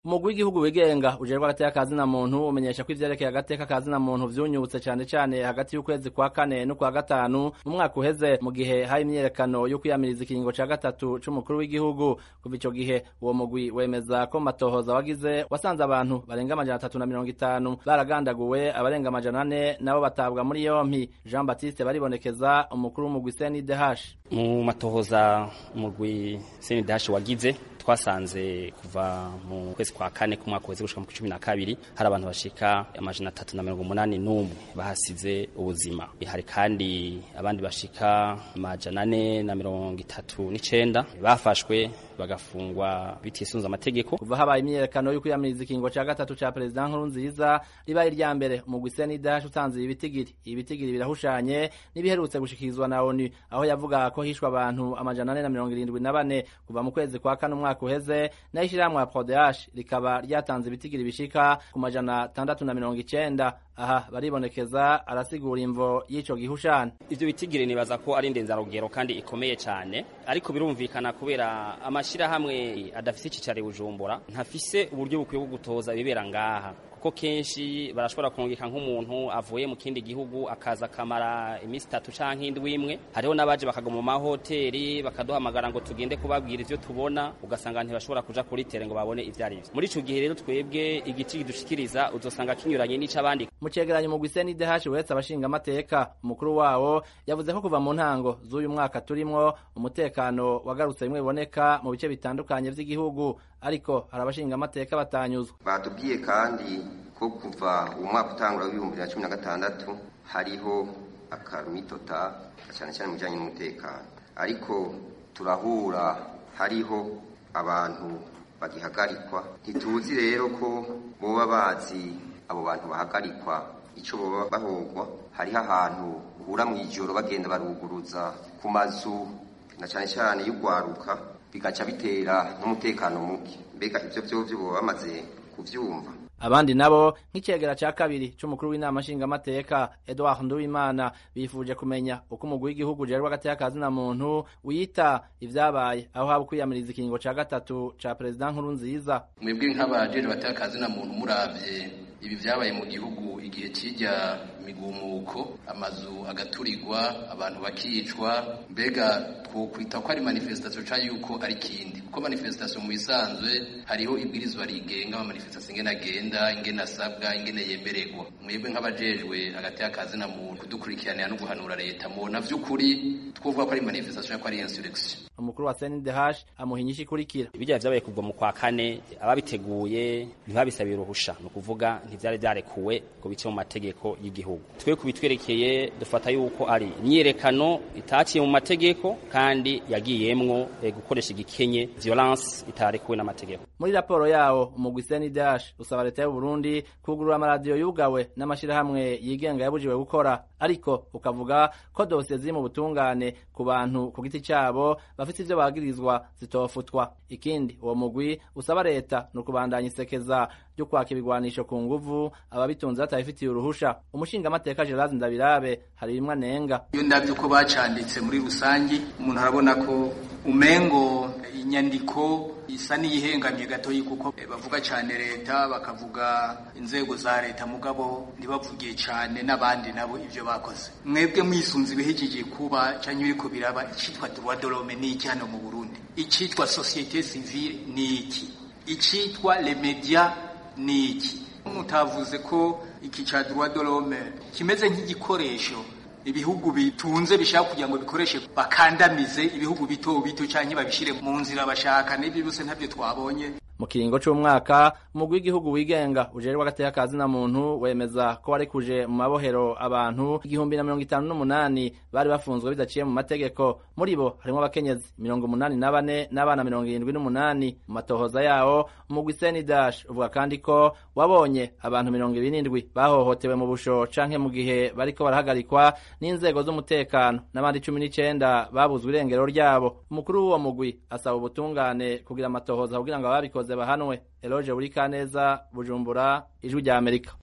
umugwi w'igihugu wigenga ujejwe agateka kazina muntu umenyesha ko ivyerekeye agateka kazina muntu vyunyutse cane cane hagati y'ukwezi kwa kane n'ukwa gatanu mu mwaka uheze mu gihe hari imyiyerekano yo kwiyamiriza ikiringo ca gatatu c'umukuru w'igihugu kuva ico gihe uwo mugwi wemeza ko matohoza wagize wasanze abantu barenga amajana atatu na mirongo itanu baragandaguwe abarenga amajana ane nabo batabwa muri yompi jean baptiste baribonekeza umukuru w'umugwi cndh mu matohoza umugwi cndh wagize twasanze kuva mu kwezi kwa kane ku mwaka uheze gushika mu cumi na kabiri hari abantu bashika amajana atatu na mirongo umunani n'umwe bahasize ubuzima hari kandi abandi bashika amajana ane na mirongo itatu n'icenda bafashwe bagafungwa bitisunze amategeko kuva habaye imyiyerekano yo kwiyamiriza ikingo ca gatatu ca perezida nkuru nziza ribaye irya mbere umugwi cndh utanze ibitigiri ibitigiri birahushanye n'ibiherutse gushikirizwa na onu aho yavuga ko hishwe abantu amajana ane na mirongo irindwi na bane kuva mu kwezi kwa kane umwaka uheze naho ishirahamwe ya prodehash rikaba ryatanze ibitigiri bishika ku majana atandatu na mirongo icenda aha baribonekeza arasigura imvo y'ico gihushane ivyo bitigiri nibaza ko ari indenzarugero kandi ikomeye cane ariko birumvikana kubera amashirahamwe adafise icicaro i bujumbura ntafise uburyo bukwiye bwo gutoza ibibera ngaha kuko kenshi barashobora kurungika nk'umuntu avuye mu kindi gihugu akaza akamara iminsi itatu canke indwi imwe hariho n'abaje bakaguma mu mahoteli bakaduhamagara ngo tugende kubabwira ivyo tubona ugasanga ntibashobora kuja kuri tere ngo babone ivyo ari vyo muri ico gihe rero twebwe igiti kidushikiriza uzosanga kinyuranye n'ic'abandi mu cegeranyo umugwi cndh uretse abashinga amateka umukuru wawo yavuze ko kuva mu ntango z'uyu mwaka turimwo umutekano wagarutse bimwe biboneka mu bice bitandukanye vy'igihugu ariko hari abashinga amateka batanyuzwa batubwiye kandi ko kuva umwaka utangura w'ibihumbi bibiri na cumi na gatandatu hariho akarumitota cyane cyane mu bijyanye n'umutekano ariko turahura hariho abantu bagihagarikwa ntituzi rero ko boba bazi abo bantu bahagarikwa icyo boba bahogwa hariho ahantu uhura mu ijoro bagenda baruguruza ku mazu na cyane cyane y'urwaruka bigaca bitera n'umutekano muke mbega ibyo byo boba bamaze kubyumva abandi nabo nk'icegera ca kabiri c'umukuru w'inama nshingamateka Edouard Nduwimana bifuje kumenya uko umugwi w'igihugu ujejwe agateka kazina muntu wita ivyabaye aho haba kwiyamiriza ikiringo ca gatatu ca perezida nkuru nziza mwebwe nk'abajejwe agateka kazina muntu muravye ibi vyabaye mu gihugu igihe kijya migumuko amazu agaturirwa abantu bakicwa mbega twokwita ko ari manifestation canke yuko ari kindi kuko manifestation mu bisanzwe hariho ibwirizwa rigenga ama manifestation ingene agenda ingene asabwa ingene yemererwa mwebwe nk'abajejwe hagati y'akazi na muntu kudukurikiranira no guhanura leta mubona vy'ukuri twovuga ko ari manifestation ko ari insurrection umukuru wa CNDH amuha inyishu ikurikira ibijya vyabaye kuva mu kwa kane ababiteguye ntibabisabiye uruhusha ni ukuvuga ntivyari vyarekuwe ngo bice mu mategeko y'igihugu twe kubitwerekeye dufata yuko ari imyiyerekano itaciye mu mategeko kandi yagiyemwo e, gukoresha igikenye violence itarekuwe n'amategeko muri raporo yawo umugwi CNDH usaba leta y'u Burundi kugurura amaradiyo yugawe n'amashirahamwe yigenga yabujiwe gukora ariko ukavuga ko dosiye ziri mu butungane ku bantu ku giti cyabo bafite ivyo bagirizwa zitofutwa ikindi uwo mugwi usaba leta ni ukubandanya isekeza ryo kwaka ibigwanisho ku nguvu ababitunze batabifitiye uruhusha umushingamateka Gerard Ndabirabe hari bimwe anenga iyo ndavye uko bacanditse muri rusangi umuntu arabona ko umengo inyandiko isa n'iyihengamye gatoyi kuko bavuga cyane leta bakavuga inzego za leta mugabo ntibavugiye cyane n'abandi nabo ivyo bakoze mwebwe mwisunze ibihejeje kuba canke biriko biraba icitwa droit de l'homme ni iki hano mu Burundi icitwa société civile ni iki icitwa les médias ni iki mutavuze ko iki ca droit de l'homme kimeze nk'igikoresho ibihugu bitunze bishaka kugira ngo bikoreshe bakandamize ibihugu bito bito canke babishire mu nzira bashaka n'ibyo byose ntabyo twabonye mu kiringo c'umwaka umugwi w'igihugu wigenga ujejwe agateka kazina muntu wemeza ko warekuje mu mabohero abantu igihumbi na mirongo itanu n'umunani bari bafunzwe bidaciye mu mategeko muri bo harimwo abakenyezi mirongo umunani na bane n'abana mirongo irindwi n'umunani mu matohoza yawo umugwi senidash uvuga kandi ko wabonye abantu mirongo ibiri n'indwi bahohotewe mu busho canke mu gihe bariko barahagarikwa n'inzego z'umutekano n'abandi cumi n'icenda babuzwe irengero ryabo umukuru w'uwo mugwi asaba ubutungane kugira amatohoza kugira ngo ababikoze bahanwe eloge buri kaneza bujumbura ijwi rya amerika